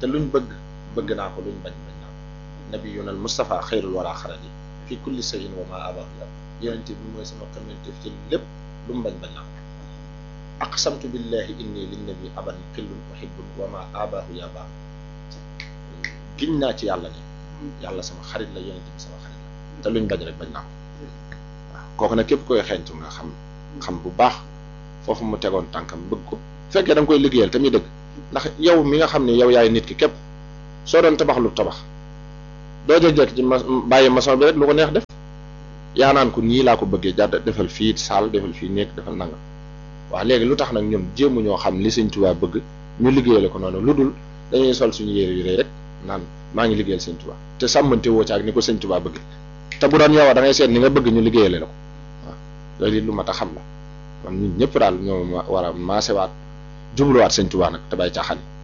te luñ bëgg bëgg naa ko luñ bañ bañ naa ko nabiyuna al Mustafa xayrul wara xarali fi kulli sayin wa ma abahu la yonente bi mooy sama communauté ci lépp lu mu bañ bañ naa ko aqsamtu billahi inni linnabi aban xillun uhibbun wa ma abahu ya baax giñ naa ci yàlla ne yàlla sama xarit la yonente bi sama xarit la te luñ bañ rek bañ naa ko waaw kooku nag képp koy xeeñtu nga xam xam bu baax foofu mu tegoon tànkam bëgg ko fekkee da nga koy liggéeyal te muy dëgg ndax yow mi nga xam ne yow yaay nit ki képp soo doon tabax lu tabax doo jëkk ci ma bàyyi maçon bi rek lu ko neex def yaa naan ko nii laa ko bëggee jàdd defal fii saal defal fii nekk defal nangam waaw léegi lu tax nag ñun jéemu ñoo xam li Sëñ Tuubaa bëgg ñu liggéeyale ko noonu lu dul dañuy sol suñu yére yu rëy rek naan maa ngi liggéeyal Sëñ Tuubaa te sàmmante woo ci ak ni ko Sëñ Tuubaa bëgg te bu doon yow da ngay seet ni nga bëgg ñu liggéeyale la ko waaw loolu it lu mat a xam la kon ñun ñëpp daal ñoo war a maasewaat jubluwaat Sëñ Tuubaa nag te bay caaxaan